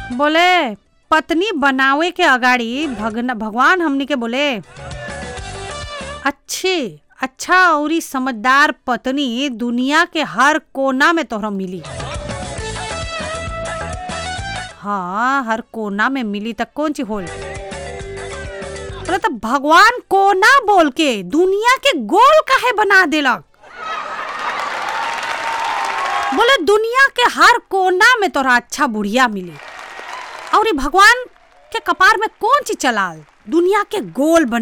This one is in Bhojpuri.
बोले पत्नी बनावे के अगाड़ी भगन भगवान हमनी के बोले अच्छे अच्छा और समझदार पत्नी दुनिया के हर कोना में तोहरा मिली हाँ हर कोना में मिली तक कौन ची होल बोले तो भगवान कोना बोल के दुनिया के गोल काहे बना देलक बोले दुनिया के हर कोना में तोरा अच्छा बुढ़िया मिली और ई भगवान के कपार में कौन चीज चलाल दुनिया के गोल बना